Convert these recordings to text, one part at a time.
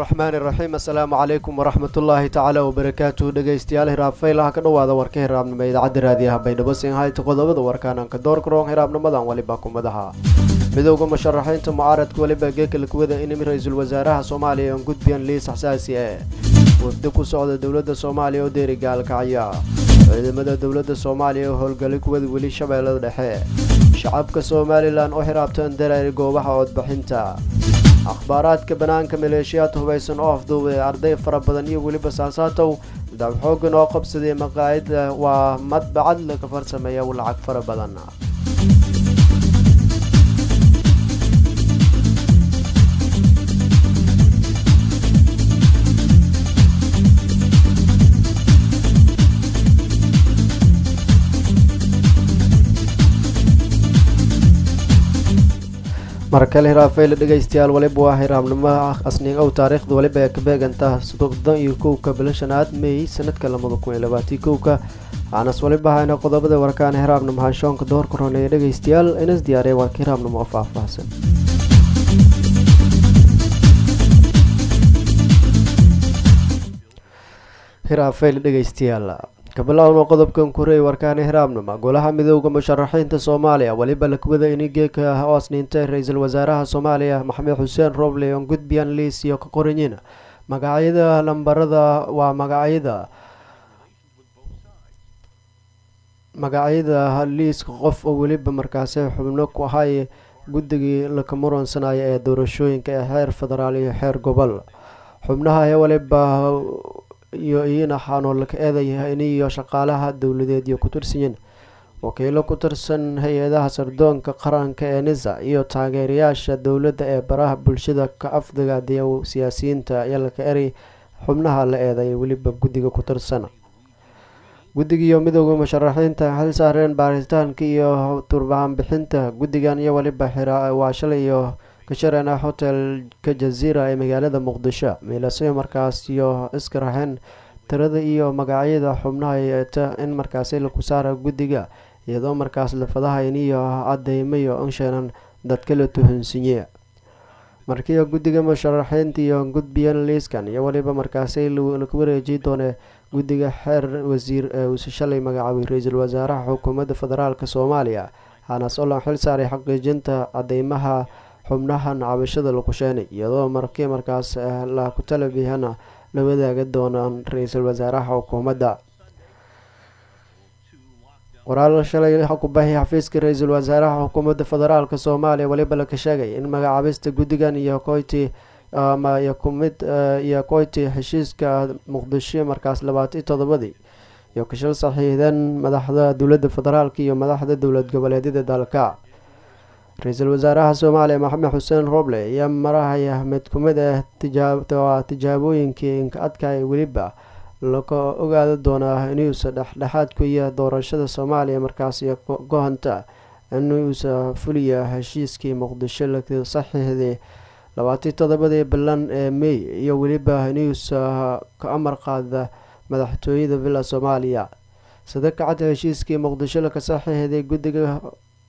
raxmaani raxiim assalaamu calaykum waraxmatullaahi tacaala wabarakaatuhu dhegeystayaal hiraabfaylaha ka dhowaada warka hiraabnimo idaacadda raadiyaha baydhabo sinhayta qodobada warkaananka doorkaroon hiraabnimadan weliba kumadaha midowda musharaxiinta mucaaradka weliba geekala kuwada inimi ra-iisul wasaaraha soomaaliya oon gudbiyan liis xsaasi e wafdi ku socda dowladda soomaaliya oo deeri gaalkacya ciidamada dowladda soomaaliya oo howlgali kuwada weli shabeellada dhexe shacabka somalilan oo xiraabteen dareeri goobaha codbixinta akhbaaraadka banaanka maleeshiyaad hubaysan oo afduubay arday fara badan iyo weliba saasaatow dabxoogan oo qabsaday maqaayada waa madbacad laga farsameeya lacag fara badan markale hiraafayla dhegeystayaal waliba waa hiraabnimo asniin ow taariikhda waliba ee ka beeganta soddon iyo kowka bilashanaad may sanadka lamada kun iyo labaatan kowka aanas waliba hayna qodobada warkaana hiraabnimo hanshoonka doorka roneeya dhegeystayaal inas diyaaraya warka hiraabnimo oo faahfaahsan hiraafayla dhegeystayaal kabilowna qodobkan kureey warkaana hiraabnimo golaha midooda musharaxiinta soomaaliya weliba lakwada ini geeka oo asniintay ra-iisul wasaaraha soomaaliya maxamed xuseen roble oon gudbiyan liis iyo ka qoranyin magacyada lambarada waa magacyada magacyada liiska qof oo weliba markaasi xubno ku ahay guddigii laka muransanaya ee doorashooyinka ee xeer federaal iyo xeer gobol xubnaha ee waliba iyo iyana xaanoo laka eedaya iniyo shaqaalaha dowladeed iyo ku tirsanyin wakiilo ku tirsan hay-adaha sardoonka qaranka ee nisa iyo taageerayaasha dowladda ee baraha bulshada ka afdagaadiya siyaasiyiinta iyo laka eray xubnaha la eeday weliba guddiga ku tirsan guddigiiyo midooda musharaxiinta xil saareen baaritaanka iyo turbaanbixinta guddigan iyo weliba waa shalay iyo kashareena hotelka jaziira ee magaalada muqdisho miilasyo markaas iyo iska raxeen tirada iyo magacyada xubnaha yeeta in markaasi laku saara guddiga iyadoo markaas lafadahayn iyo cadeymayo insheenan dadka la tuhunsinye markiiba guddiga musharaxiinta iyo gudbiyan liiskan iyo weliba markaasi laku wareeji doone guddiga xeer wasiir ee uuse shalay magacaabay ra-iisul wasaaraha xukuumadda federaalk soomaaliya hanas olan xil saaray xaqiijinta cadeymaha xubnahan cabashada lagu sheenay iyadoo markii markaas laku talabihana la wadaagi doonaan ra-iisul wasaaraha xukuumadda qoraal shalay kubaxi xafiiska ra-iisul wasaaraha xukuumadda federaalk soomaaliya weliba laka sheegay in magacaabista guddigan iyo koyti iyo kumid iyo koyti heshiiska muqdisho markaas labaatan iyo todobadii iyo kashal saxiixdeen madaxda dowladda federaalk iyo madaxda dowlad goboleedyada dalka ra-iisul wasaaraha soomaaliya maxamed xuseen roble ayaa marahaya mid kumid ah tijaabooyinkii inka adkaya weliba laka ogaada doonaa inuusa dhexdhexaadku iyo doorashada soomaaliya markaasi gohanta inuusa fuliya heshiiskii muqdisho la saxiixday labaatan todobadii bilan ee may iyo weliba inuusa ka amar qaada madaxtooyada villa soomaaliya sida kacadda heshiiskii muqdisho laka saxiixday guddiga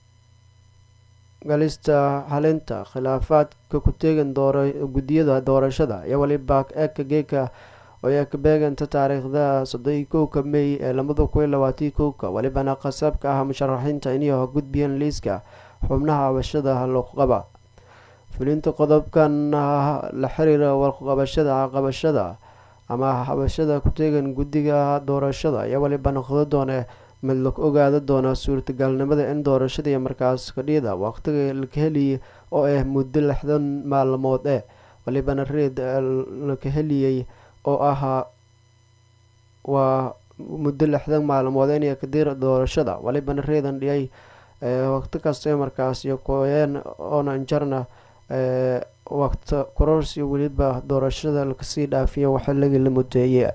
galista xalinta khilaafaadka ku teegan guddiyada doorashada iyo weliba eeka geeka oo ay ka beeganta taariikhda soddon iyo kowka may ee lamada kun iyo labaatan kowka welibana qasabka ah musharaxiinta inay gudbiyeen liiska xubnaha cabashada looqaba fulinta qodobkan la xiriira warqabashada qabashada ama xabashada ku teegan guddiga doorashada iyo weliba noqdo doone mid la ogaada doona suurtagalnimada in doorashadii markaas kadhiyada waqtiga laka heliyay oo ah muddo lixdan maalmood eh walibana reed laka heliyey oo ahaa waa muddo lixdan maalmood inay kadira doorashada walibana reedan dhiyay waqti kasta markaas iyo kooyeen oona injarna waqti kororsi weliba doorashada lakasii dhaafiyo waxilagii la mudeeye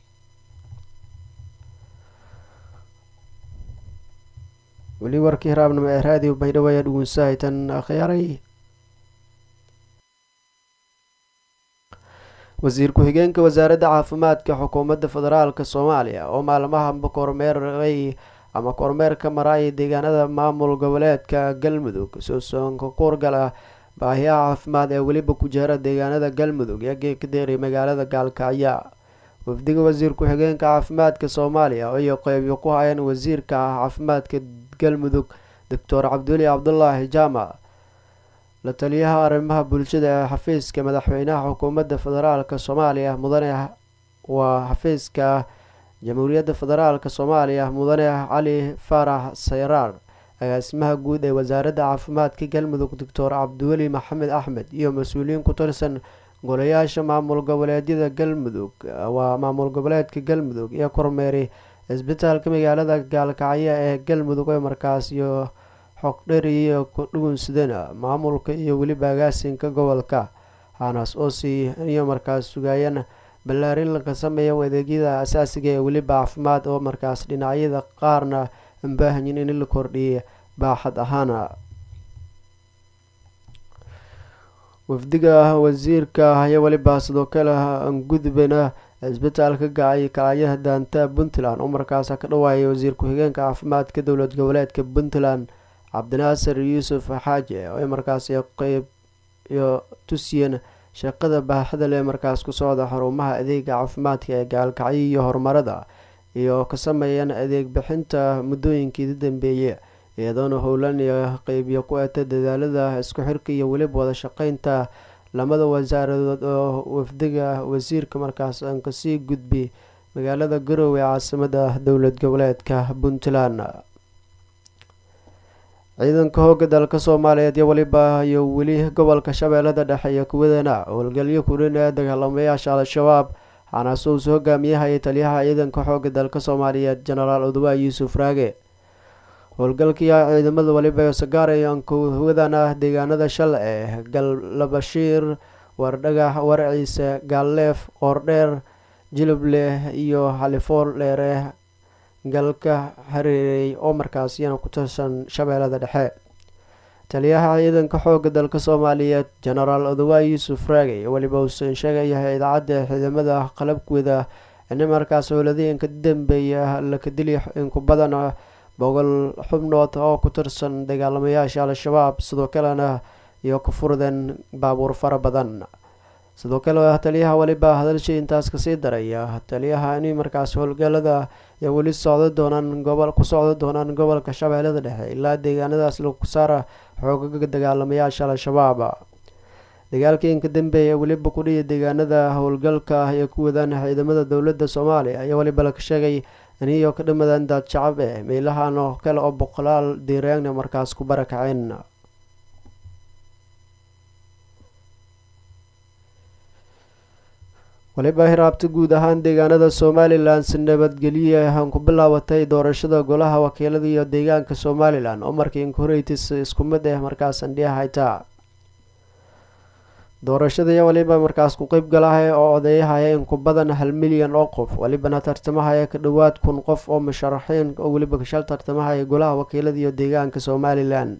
weli warkii hiraabnimo ee raadiyo baydhabo ayaa dhugunsahaytan akhyaaray wasiir ku-xigeenka wasaaradda caafimaadka xukuumadda federaalk soomaaliya oo maalmahanba kormeeray ama kormeer ka maraya deegaanada maamul goboleedka galmudug soosoonka kuurgala baahiyaha caafimaad ee weliba ku jira deegaanada galmudug ee geekadeeray magaalada gaalkacyo wafdiga wasiir ku-xigeenka caafimaadka soomaaliya iyo qeybiyo ku hayeen wasiirka caafimaadka galmudug doctor cabduli cabdulaahi jaamac la taliyaha arrimaha bulshada ee xafiiska madaxweynaha xukuumadda federaalk soomaaliya mudane waa xafiiska jamhuuriyadda federaalk soomaaliya mudane cali faarax sayraar agaasimaha guud ee wasaaradda caafimaadka galmudug doctor cabdiweli maxamed axmed iyo mas-uuliyiin ku tirsan golayaasha maamul goboleedyada galmudug waa maamul goboleedka galmudug iyo kormeeri cisbitaalka magaalada gaalkacyo ee galmudug ee markaas iyo xogdheri iyo kudhugunsidana maamulka iyo weliba agaasinka gobolka hanas osi iyo markaas sugaayana ballaarin laga sameeya adeegyada asaasiga ee weliba caafimaad oo markaas dhinacyada qaarna baahanyin in la kordhiyay baaxad ahaana wafdiga wasiirka ayaa weliba sidoo kale gudbana cisbitaalka gacay kacyaha daanta puntland oo markaas ka dhawaayay wasiir ku-xigeenka caafimaadka dowlad goboleedka puntland cabdinaasir yuusuf xaaje oo markaas qeyb iyo tusiyeen shaqada baaxada leh markaas ku socda xarumaha adeega caafimaadka ee gaalkacyo iyo horumarada iyo ka sameeyeen adeeg bixinta muddooyinkii dambeeyey iyadoona howlan iyo qeybiyo ku eta dadaalada isku xirka iyo weliba wada shaqeynta lamada wasaaradood oo wafdiga wasiirka markaas aan kasii gudbi magaalada garowe caasimada dowlad goboleedka puntland ciidanka hooga dalka soomaaliyeed iyo weliba iyo weli gobolka shabeellada dhexe iyo kuwadana howlgalyo kurin ee dagaalamayaasha al-shabaab xanaasuus hogaamiyaha iyo taliyaha ciidanka xooga dalka soomaaliyeed jenaraal odawa yuusuf raage howlgalkii ciidamada waliba sagaarayan kuwadana deegaanada shal ee galabashiir wardhagax warciise gaalleef qoordheer jilibleh iyo xalifool dheere galka hareerey oo markaas iyana ku tirsan shabeellada dhexe taliyaha ciidanka xooga dalka soomaaliyeed jenaraal odawa yuusuf raagey weliba uusan sheegayahay idaacadda ciidamada qalabkooda in markaas howladeenka dambeeya laka dili inku badan boqol xubnood oo ku tirsan dagaalamayaasha al-shabaab sidoo kalena iyo ku furdeen baabuur fara badan sidoo kale taliyaha weliba hadalshii intaas kasii daraya taliyaha in markaas howlgalada ay weli socdo doonaan gobol ku socdo doonaan gobolka shabeellada dhexe ilaa deegaanadaas lagu saara xoogaga dagaalamayaasha al-shabaab dagaalkii inka dambeeya weliba kudhiya deegaanada howlgalka iyo ku wadaan ciidamada dowladda soomaaliya ayaa weliba laga sheegay iniyo ka dhimadaan daad shacab eh meelahan oo kale oo boqolaal diiraagna markaas ku barakaceen waliba hiraabta guud ahaan deegaanada somalilan si nabadgelye aan ku bilaabatay doorashada golaha wakiilada iyo deegaanka somalilan oo markii inkoreytis isku mid ah markaas andhiya haytaa doorashadaiyo waliba markaas ku qeyb galahaya oo odeyahaya in ku badan hal milyan oo qof walibana tartamahaya ka dhowaad kun qof oo musharaxiin oo weliba kashal tartamahaya golaha wakiilada iyo deegaanka somalilan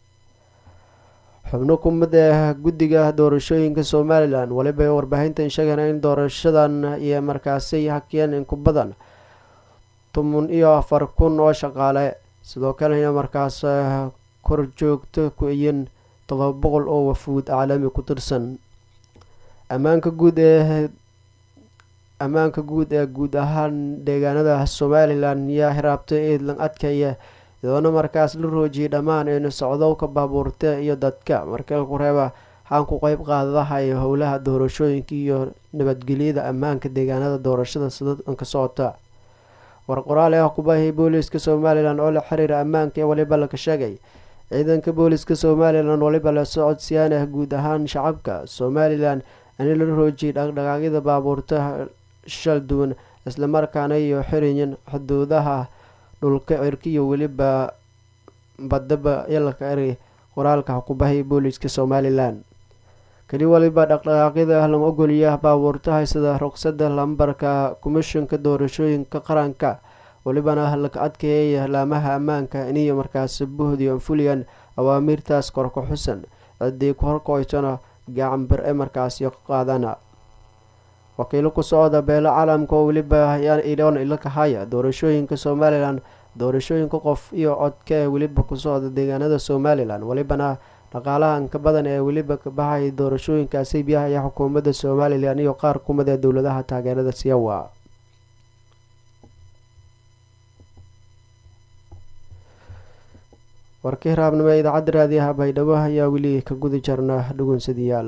xubno ku mid ah guddiga doorashooyinka somalilan waliba warbaahintan sheegana in doorashadan iyo markaasay hakiyeen in ku badan toban iyo afar kun oo shaqaale sidoo kalena markaas kor joogto ku-iyin todoba boqol oo wafuud caalami ku tirsan ammaanka guud ee ammaanka guud ee guud ahaan deegaanada somalilan yaa hiraabtay eedlan adkaya iyadoona markaas la roojiyay dhammaan in socdowka baabuurta iyo dadka marka ku reeba xaan ku qeyb qaadadahayo howlaha doorashooyinka iyo nabadgelyada ammaanka deegaanada doorashada sidaanka socota war qoraal ah kubahii booliiska somalilan oo la xiriira ammaanka ee waliba laga sheegay ciidanka booliska somalilan waliba la socodsiiyaan ah guud ahaan shacabka somalilan in la roojiyay dhaqdhaqaaqyada baabuurta shal duwan islamarkaana iyo xiriyin xuduudaha dhulka cirkiyo weliba badaba yalaka eri qoraalka xukubahay booliiska somalilan keli waliba dhaqdhaqaaqyada lama ogoliya baabuurtaha sida ruqsada lambarka komishinka doorashooyinka qaranka welibana laka adkeeyay laamaha ammaanka iniyo markaas buhdiyo fuliyan awaamiirtaas korka xusan ciddii ku horkoytona gacan bir e markaasi qaadana wakiilo ku socda beelo caalamka oo weliba idoon ilakahaya doorashooyinka somalilan doorashooyinka qof iyo codka ee weliba ku socda deegaanada somalilan welibana dhaqaalaha inka badan ee weliba ka baxay doorashooyinkaasi biyahaya xukuumadda somalilan iyo qaar kumid ee dowladaha taageerada siyawa warkii raabnimo ee idaacadda raadiyaha baydhabo ayaa weli ka guda jarna dhugunsadayaal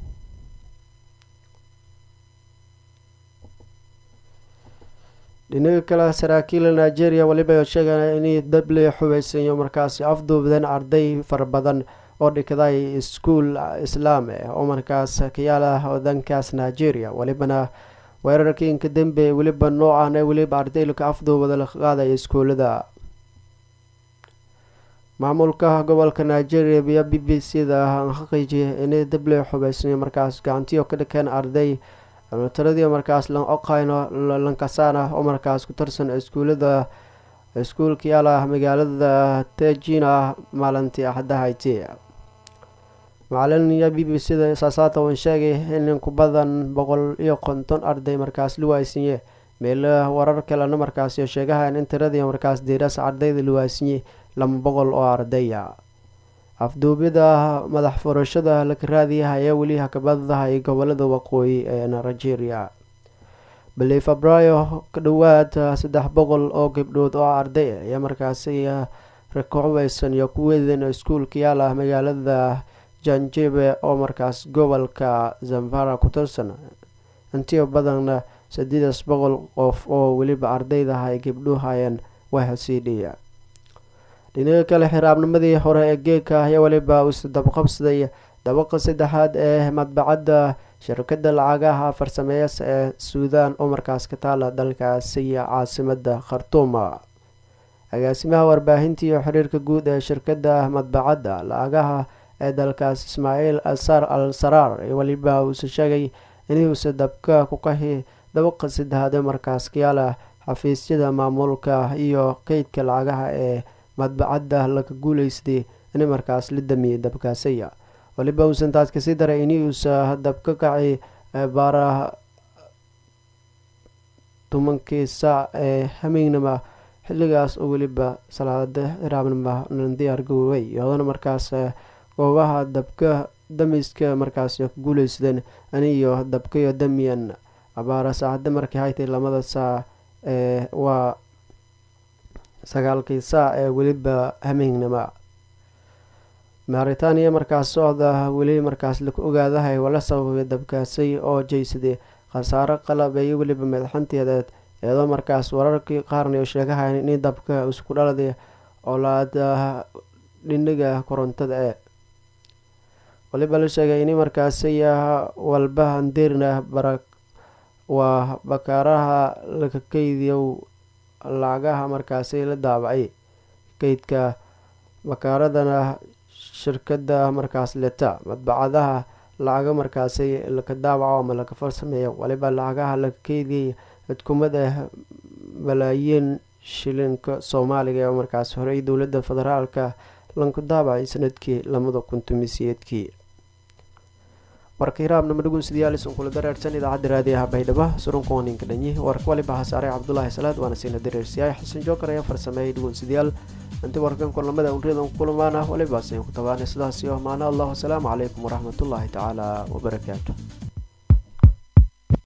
dhinaga kale saraakiila nigeria weliba sheegana inay dable xubeysanyo markaasi afduubdeen arday fara badan oo dhigday iskuul islaam eh oo markaas ka yaala wadankaas nigeria welibana weerarkii inka dambe weliba noocan ee weliba ardaylka afduubada la qaadaya iskuulada maamulka gobolka nigeria iyo b b c da xaqiijiyay inay dable xubeysanyo markaas gacantiyo ka dhakeen arday tiradii markaas lan oqayno lankasana oo markaas ku tirsan iskuulada iskuulka yaala magaalada tejina maalintii axdahayti macalin iyo b b c da saasaata wan sheegay in ku badan boqol iyo konton arday markaas luwaasinye meel warar kalena markaas sheegahayn in tiradii markaas diiras ardayda luwaasinye laba boqol oo ardaya afduubyada madax furashada laka raadiyaha ayaa weli hakabadahay gobolada waqooyi ee nigeria bili febraayo ka dhowaad saddex boqol oo gabdhood oo arday ah ayaa markaasi rakucubeysan iyo ku weedeen iskuulka yaala magaalada janjebe oo markaas gobolka zamfara ku tirsan intii badanna sideedas boqol qof oo weliba ardaydaha ay gabdhuhayeen wahasiidhiya dhinaga kale xiraabnimadii hore ee geeka ayaa weliba uu dabaqabsaday dabaqa saddexaad ee madbacadda shirkada lacagaha farsameeyas ee suudaan oo markaas ka taala dalkaasi caasimada khartuuma agaasimaha warbaahinta iyo xiriirka guud ee shirkada madbacadda lacagaha ee dalkaas ismaaciil asar al saraar weliba uuse sheegay inuusa dabka ku qahi dabaqa saddexaad ee markaas kayaala xafiisyada maamulka iyo qeydka lacagaha ee madbacadda laga guuleystay in markaas la damiyey dabkaasaya waliba uusan taas kasii daray in uusa dabka kacay baara tobankii saac ee hameynima xilligaas oo weliba salaada xiraabnima diyaar garoobay iyadona markaas goobaha dabka damiska markaas ku guuleysadeen aniyo dabkayo damiyan abaara saacada markii haytay lamada saac ee waa sagaalkii saac ee weliba hameynima maaritaaniya markaas socda weli markaas laku ogaadahay wala sababay dabkaasay oo jeysaday khasaaro qalab iyo weliba madaxanteedeed iyadoo markaas wararkii qaarna sheegahayn in dabka isku dhaladay olaada dhinaga korontada ee waliba la sheegay in markaasay walba handeerna bara waa bakaaraha laga keydiyo lacagaha markaasi la daabacay keydka bakaaradana shirkada markaas leta madbacadaha lacaga markaasi laka daawaco ama laka farsameeyo waliba lacagaha laga keydiyay xudkumad ah malaayiin shilinka soomaaliga ee markaas horey dowlada federaalka lanku daabacay sanadkii lamada kun tumisiyeedkii warka hiraabnama dhugunsidayaalisun kula dareersan idaacadda raadiyaha baydhabo surunkuwaninka dhanyi warka waliba hasaarey cabdulaahi salaad waana siina dareersiyaay xasan jookar ayaa farsameeyay dhugunsidayaal inti warkan kulamada unriyada kulamaana waliba siin ku tabaanay sidaas iyo maana allah wasalaamu calaykum waraxmatullaahi tacaala wabarakaatu